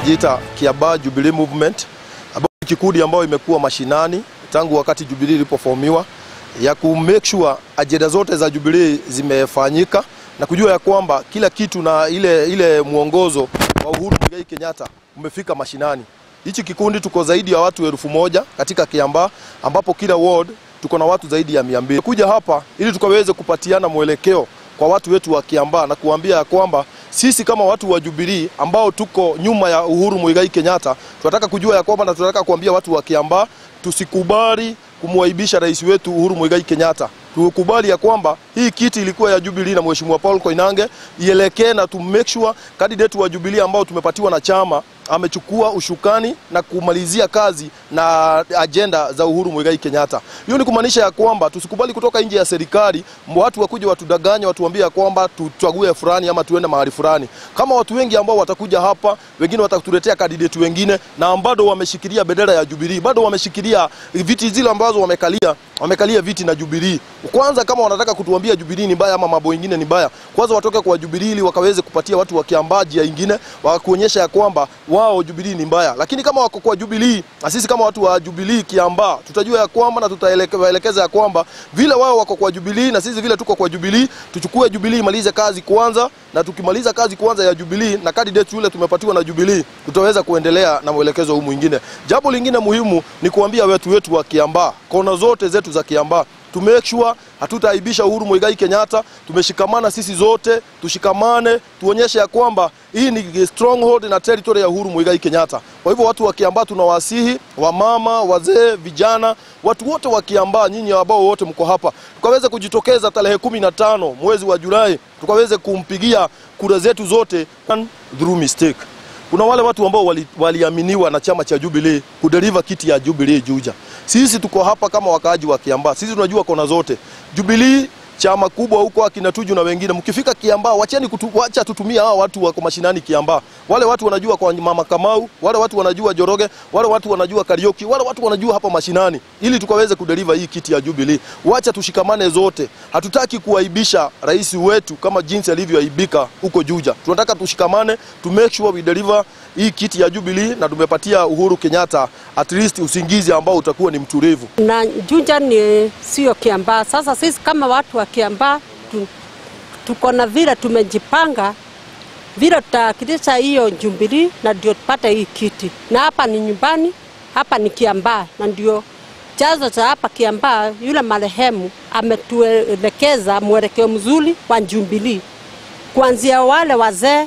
tunajiita Kiambaa Jubilee Movement, ambayo ni kikundi ambayo imekuwa mashinani tangu wakati Jubilee ilipoformiwa ya ku make sure ajenda zote za Jubilee zimefanyika na kujua ya kwamba kila kitu na ile, ile mwongozo wa Uhuru Muigai Kenyatta umefika mashinani. Hichi kikundi tuko zaidi ya watu elfu moja katika Kiambaa ambapo kila ward tuko na watu zaidi ya mia mbili. Kuja hapa ili tukaweze kupatiana mwelekeo kwa watu wetu wa Kiambaa na kuambia ya kwamba sisi kama watu wa Jubilee ambao tuko nyuma ya Uhuru Muigai Kenyatta tunataka kujua ya kwamba na tunataka kuambia watu wa Kiambaa tusikubali kumwaibisha rais wetu Uhuru Muigai Kenyatta. Tukubali ya kwamba hii kiti ilikuwa ya Jubilee na Mheshimiwa Paul Koinange ielekee na to make sure candidate wa Jubilee ambao tumepatiwa na chama amechukua ushukani na kumalizia kazi na ajenda za Uhuru Muigai Kenyatta. Hiyo ni kumaanisha ya kwamba tusikubali kutoka nje ya serikali watu wakuja watudanganya, watuambie ya kwamba tuchague fulani ama tuende mahali fulani. Kama watu wengi ambao watakuja hapa, wengine watatuletea candidate wengine na bado wameshikilia bendera ya Jubilee, bado wameshikilia viti zile ambazo wamekalia, wamekalia viti na Jubilee. Kwanza kama wanataka kutuambia Jubilee ni mbaya ama mambo mengine ni mbaya, kwanza watoke kwa Jubilee ili wakaweze kupatia watu wa Kiambaa njia ingine, wakuonyesha ya kwamba wao Jubilee ni mbaya. Lakini kama wako kwa Jubilee na sisi kama watu wa Jubilee Kiambaa tutajua ya kwamba na tutaelekeza ya kwamba vile wao wako kwa Jubilee na sisi vile tuko kwa Jubilee, tuchukue Jubilee imalize kazi kwanza, na tukimaliza kazi kwanza ya Jubilee na candidate yule tumepatiwa na Jubilee, tutaweza kuendelea na mwelekezo huu mwingine. Jambo lingine muhimu ni kuambia wetu wetu wa Kiambaa, kona zote zetu za Kiambaa to make sure hatutaaibisha Uhuru Muigai Kenyatta. Tumeshikamana sisi zote, tushikamane, tuonyeshe ya kwamba hii ni stronghold na territory ya Uhuru Muigai Kenyatta. Kwa hivyo watu wa Kiambaa tunawasihi, wamama, wazee, vijana, watu wote wa Kiambaa, nyinyi ambao wote mko hapa, tukaweze kujitokeza tarehe kumi na tano mwezi wa Julai, tukaweze kumpigia kura zetu zote through mistake. Kuna wale watu ambao waliaminiwa wali na chama cha Jubilee kudeliver kiti ya Jubilee Juja. Sisi tuko hapa kama wakaaji wa Kiambaa, sisi tunajua kona zote. Jubilee chama kubwa huko akina Tuju na wengine, mkifika Kiambaa wacheni kutu, wacha tutumia hao watu wako mashinani Kiambaa. Wale watu wanajua kwa Mama Kamau, wale watu wanajua Joroge, wale watu wanajua Karioki, wale watu wanajua hapa mashinani, ili tukaweze kudeliver hii kiti ya Jubilee. Wacha tushikamane zote, hatutaki kuaibisha rais wetu kama jinsi alivyoaibika huko Juja. Tunataka tushikamane to make sure we deliver hii kiti ya Jubilee na tumepatia Uhuru Kenyatta at least usingizi ambao utakuwa ni mtulivu. Na Juja ni sio Kiambaa. Sasa sisi kama watu wa Kiambaa tu, tuko na vile tumejipanga vile tutawakilisha hiyo Jubilee na ndio tupate hii kiti, na hapa ni nyumbani, hapa ni Kiambaa na ndio chanzo cha hapa Kiambaa. Yule marehemu ametuelekeza mwelekeo mzuri wa Jubilee, kuanzia wale wazee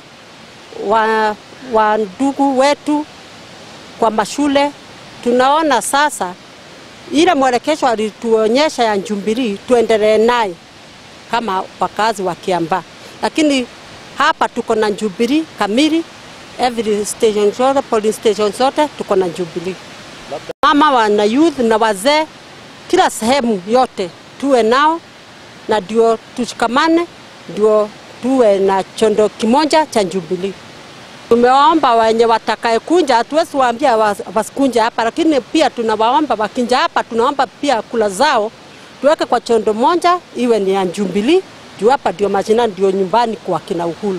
wa, wa ndugu wetu kwa mashule. Tunaona sasa ile mwelekesho alituonyesha ya Jubilee tuendelee naye kama wakazi wa Kiambaa, lakini hapa tuko na Jubilee kamili, every station zote, polling station zote tuko na Jubilee. Mama wana youth na wazee, kila sehemu yote tuwe nao, na ndio tushikamane, ndio tuwe na chondo kimoja cha Jubilee. Tumewaomba wenye watakaye kunja, hatuwezi waambia wasikunja hapa, lakini pia tunawaomba wakinja hapa, tunaomba pia kula zao tuweke kwa chondo moja, iwe ni ya Jubilee juu hapa ndio majina, ndio nyumbani kwa kina Uhuru.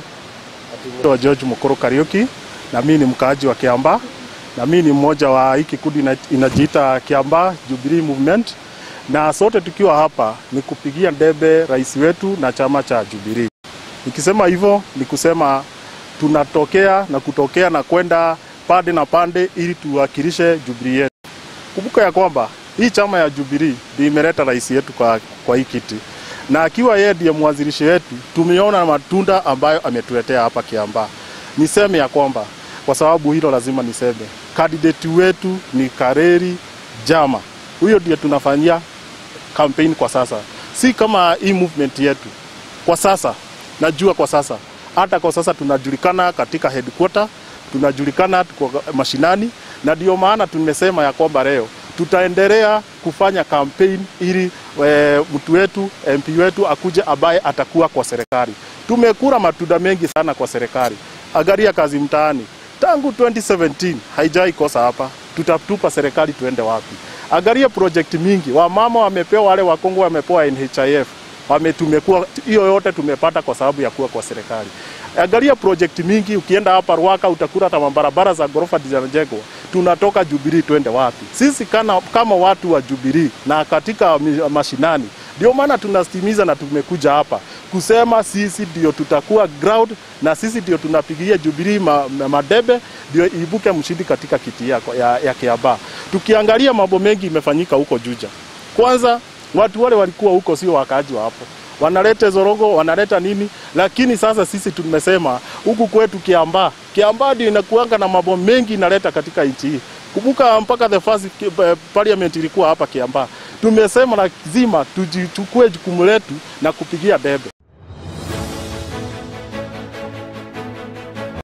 Wa George Mukuru Kariuki, na mimi ni mkaaji wa Kiambaa, na mimi ni mmoja wa hii kikundi inajiita Kiambaa Jubilee Movement, na sote tukiwa hapa ni kupigia debe rais wetu na chama cha Jubilee. Nikisema hivyo ni kusema tunatokea na kutokea na kwenda pande na pande ili tuwakilishe Jubilee yetu. Kumbuka ya kwamba hii chama ya Jubilee ndio imeleta rais yetu kwa, kwa hii kiti na akiwa yeye ndiye mwanzilishi wetu, tumeona matunda ambayo ametuletea hapa Kiambaa. Niseme ya kwamba kwa sababu hilo lazima niseme, kandidati wetu ni Kareri Jama, huyo ndiye tunafanyia campaign kwa sasa, si kama hii movement yetu kwa sasa. Najua kwa sasa, hata kwa sasa tunajulikana katika headquarter, tunajulikana tuko mashinani, na ndio maana tumesema ya kwamba leo tutaendelea kufanya campaign ili e, mtu wetu MP wetu akuje ambaye atakuwa kwa serikali. Tumekula matunda mengi sana kwa serikali. Angalia kazi mtaani tangu 2017 haijai kosa hapa. Tutatupa serikali tuende wapi? Angalia project mingi, wamama wamepewa, wale wakongo wamepewa NHIF, wame tumekuwa hiyo yote tumepata kwa sababu ya kuwa kwa serikali. Angalia project mingi, ukienda hapa Ruaka utakuta hata mabarabara za ghorofa zinajengwa. Tunatoka Jubilee twende wapi? Sisi kana, kama watu wa Jubilee na katika mi- mashinani, ndio maana tunastimiza na tumekuja hapa kusema sisi ndio tutakuwa ground na sisi ndio tunapigia Jubilee ma, ma, madebe ndio ibuke mshindi katika kiti yako ya, ya Kiambaa. Tukiangalia mambo mengi imefanyika huko Juja. Kwanza watu wale walikuwa huko sio wakaaji wa hapo wanaleta zorogo, wanaleta nini, lakini sasa sisi tumesema huku kwetu Kiambaa, Kiambaa ndio inakuanga na mambo mengi inaleta katika nchi hii. Kumbuka mpaka the first eh, parliament ilikuwa hapa Kiambaa. Tumesema lazima tujichukue jukumu letu na kupigia debe.